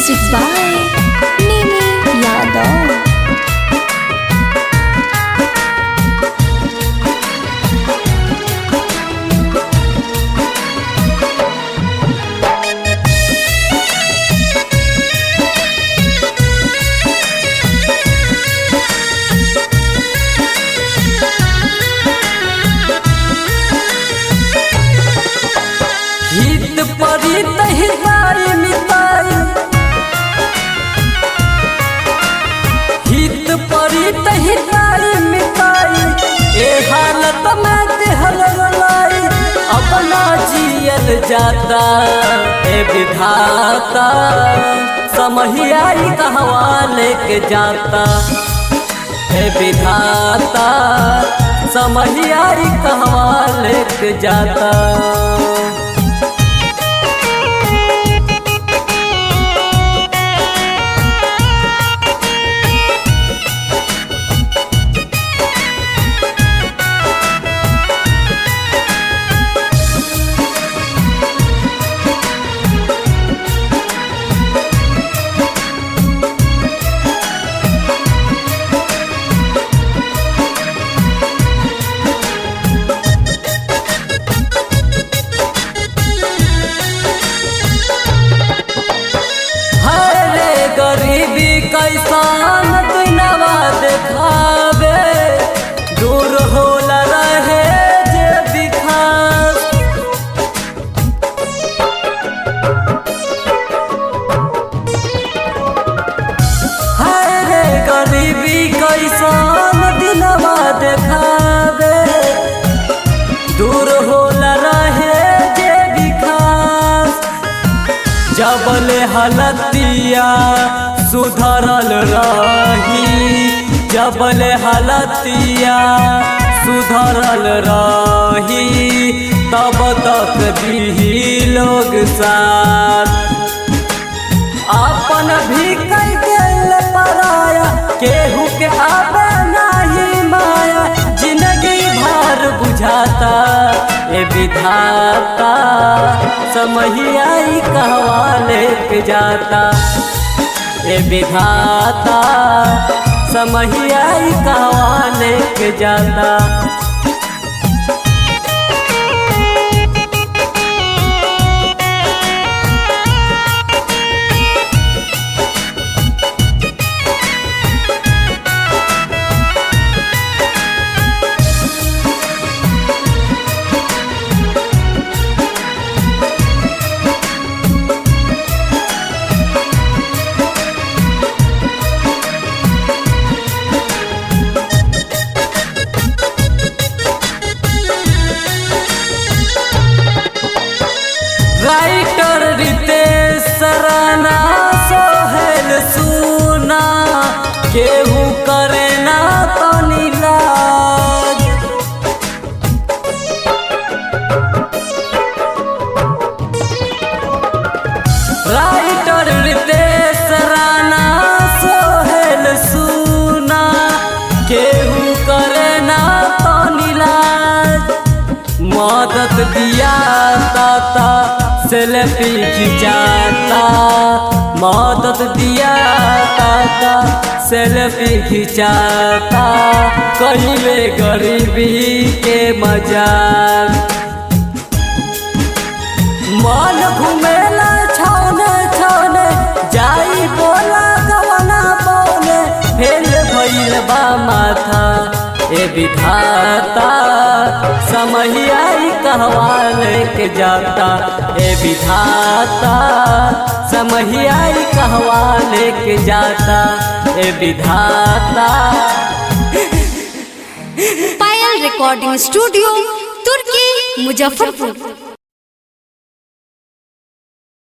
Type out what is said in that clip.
Music by Mimi Yadav. हित परित हिताई मिताई हित परित हिताई मिताई ए हालत में देहल रलाई अपना जियल जाता ए विधाता समहियाई कहवा लेके जाता ए विधाता समहियाई कहवा लेके जाता हरे गरीबी कैसान दुनवा देखावे दूर होला रहे जे विकास हरे गरीबी कैसान दिनवा देखावे दूर होला रहे जे विकास जबले हलतिया सुधरल रही जबले हलतिया सुधरल रही तब तक भी लोग साथ अपन भी कई दिल पराया केहू के आवे नहीं माया जिंदगी भर बुझाता ए विधाता समहियाई कहवा लेके जाता ए विधाता समहियाई कहवा लेके जाता राइटर रितेश सराना सोहेल सुना केहू करे ना तनी लाज राइटर रितेश राना सोहेल सुना केहू करे ना तनी लाज मदद दिया ताता सेल्फी खिंचाता मदद दिया ताता सेल्फी खिंचाता कहिले गरीबी के मजाक मन घुमेला छौने छौने जाई बोला गवना बोले फेल भइल बा माथा ए विधाता समहियाई कहवा लेके जाता ए विधाता समहियाई कहवा लेके जाता ए विधाता Payal Recording Studio, Turkey, Muzaffarpur.